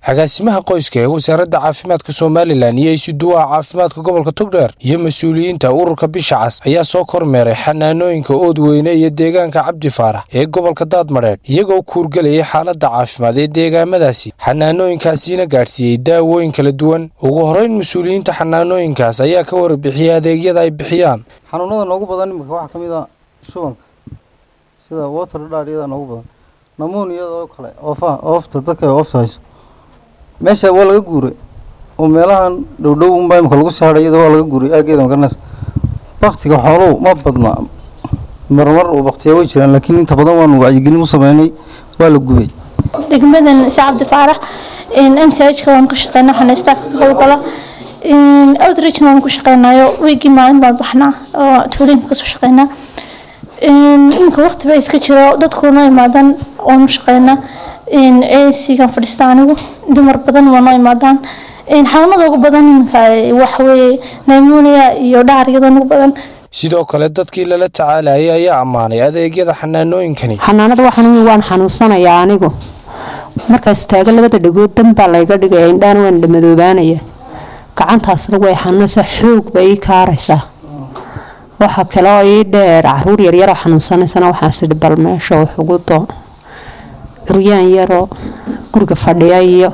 agaasimaha qoyska ee wasaaradda caafimaadka somalilan iyo isuduwaha caafimaadka gobolka togdheer iyo mas-uuliyiinta ururka bisha cas ayaa soo kormeeray xanaanooyinka oodweyne iyo deegaanka cabdi faarax ee gobolka daadmadheedh iyagoo kuurgelayay xaaladda caafimaad ee deegaamadaasi xanaanooyinkaasiina gaadhsiiyey daawooyin kala duwan ugu horreyn mas-uuliyiinta xanaanooyinkaas ayaa ka warbixiyey adeegyada ay bixiyaan xanuunada noogu badan imika waxaa ka mid a shubanka sida water dhaadhyada noogu badan namuuniyada oo kale oofa oofta dadka ay oofta hayso meesha waa laga guuray oo meelahan dhowdhow unbaa imika lagu sii hadhay iyada waa laga guuray aageeda magaranaysa baktiga xooluhu ma badna marmar uu baktiyaa way jiraan laakiin inta badan waanu wacyigelin u sameynay waa la gubay degmadan isa cabdi faarax m c h ka waan ka shaqeynaa waxaana staafka ka howlgala outreachna waan ku shaqeynayo wiigii maalin baan baxnaa oo tuulooyinka kasoo shaqeynaa iminka waqti ba iska jiro dadkuna imaadan waanu shaqeynaa asigan fadhiista anigu dumar badan waa noo imaadaan xanuunada ugu badan iminka waxaweye nimonia iyo dhaariyada ugu badan sidoo kale dadkii lala tacaalayay ayaa ammaanay adeegyada xanaanooyinkani xanaanada waxaan waan xanuunsanayaa anigu markaas taaga labada dhagood dan baa layga dhigaya indhaana waan dhamadoobaanaya gacantaasna way xanuunaysaa xoog bay ii kaaraysaa waxa kale oo ii dheer caruur yaryaroo xanuunsanaysana waxaasidhi bal meesha wax ugu doo curyaan yaroo guriga fadhiya iyo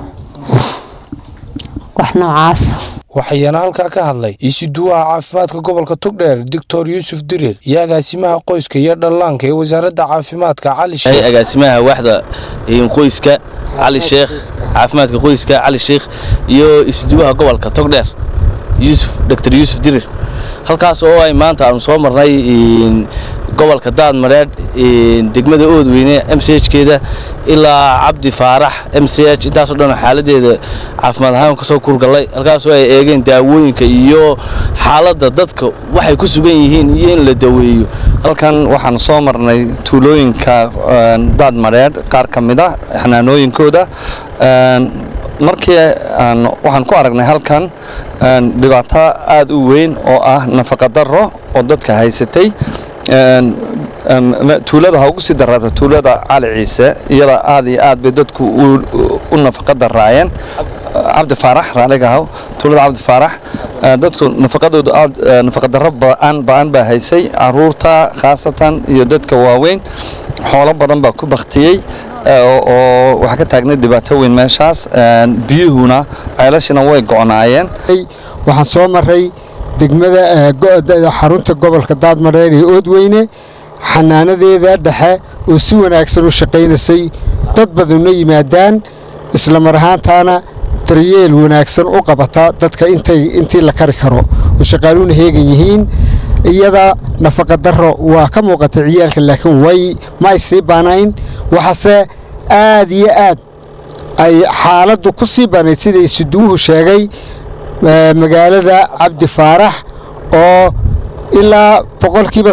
wax noocaasa waxayana halkaa ka hadlay isuduwaha caafimaadka gobolka togdheer doctor yuusuf dirir iyo agaasimaha qoyska iyo dhallaanka ee wasaaradda caafimaadka cali sheekh agaasimaha waaxda qoyska cali sheekh caafimaadka qoyska cali sheekh iyo isuduwaha gobolka togdheer yuusuf doctor yuusuf dirir halkaas oo ay maanta aanu soo marnay gobolka daadmareedh degmada oodweyne m c h keeda ilaa cabdi faarax m c h intaasoo dhan xaaladeeda caafimaad ahaan kasoo kurgallay halkaasoo ay eegeen daawooyinka iyo xaaladda dadka waxay ku sugan yihiin iyo in la daweeyo halkan waxaan soo marnay tuulooyinka daadmareedh qaar ka mid a xanaanooyinkooda markii waxaan ku aragnay halkan dhibaato aad u weyn oo ah nafaqadaro oo dadka haysatay tuulada ha ugu sii daraato tuulada cali ciise iyada aad iyo aad bay dadku u nafaqa daraayeen cabdi faarax raaligahaw tuulada cabdi faarax dadku nafaqadoodu aad nafaqadaro ba'an ba'an baa haysay caruurta khaasatan iyo dadka waaweyn xoolo badan baa ku baktiyey oo waxaa ka taagnay dhibaato weyn meeshaas biyuhuna ceelashina way go'naayeen waxaan soo maray degmada xarunta gobolka daadmareer ee oodweyne xanaanadeeda dhexe oo si wanaagsan u shaqaynaysay dad badanna yimaadaan isla mar ahaantaana daryeel wanaagsan u qabata dadka intii la kari karo oo shaqaaluuna heegan yihiin iyada nafaqadaro waa ka muuqatay ciyaalka laakiin way ma ay sii baanayn waxaase aad iyo aad ay xaaladdu ku sii baanayd sida isuduwuhu sheegay magaalada cabdi faarax oo ilaa boqolkiiba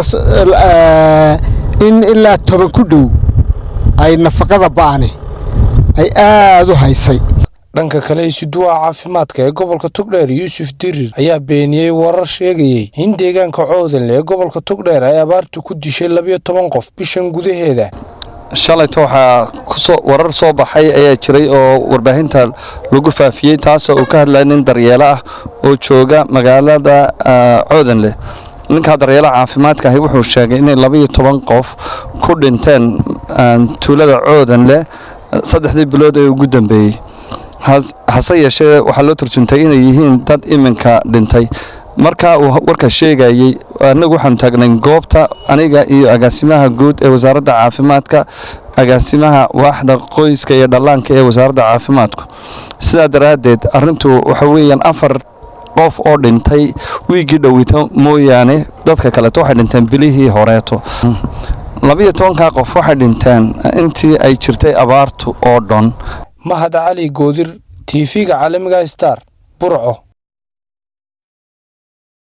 in ilaa toban ku dhow ay nafaqada ba'ane ay aad u haysay dhanka kale isuduwaha caafimaadka ee gobolka togdheer yuusuf dirir ayaa beeniyey warar sheegayey in deegaanka coodanle ee gobolka togdheer ay abaartu ku dishay labiyo toban qof bishan gudaheeda shalayto waxaa kusoo warar soo baxay ayaa jiray oo warbaahinta lagu faafiyey taasoo uu ka hadlaya nin daryeelo ah oo jooga magaalada coodanleh ninkaa daryeelaha caafimaadka ahi wuxuu sheegay inay labaiyo toban qof ku dhinteen tuulada coodanleh saddexdii bilood ee ugu dambeeyey hase yeeshee waxaa loo turjuntay inay yihiin dad iminka dhintay marka uu warka sheegayey annagu waxaanu taagnay goobta aniga iyo agaasimaha guud ee wasaaradda caafimaadka agaasimaha waaxda qoyska iyo dhallaanka ee wasaaradda caafimaadku sidaa daraaddeed arrintu waxa weeyaan afar qof oo dhintay wiiggii dhoweyto mooyaane dadka kaleeto waxay dhinteen bilihii horeeto labiyo tobankaa qof waxay dhinteen intii ay jirtay abaartu oo dhan mahad cali goodir tv-ga caalamiga star burco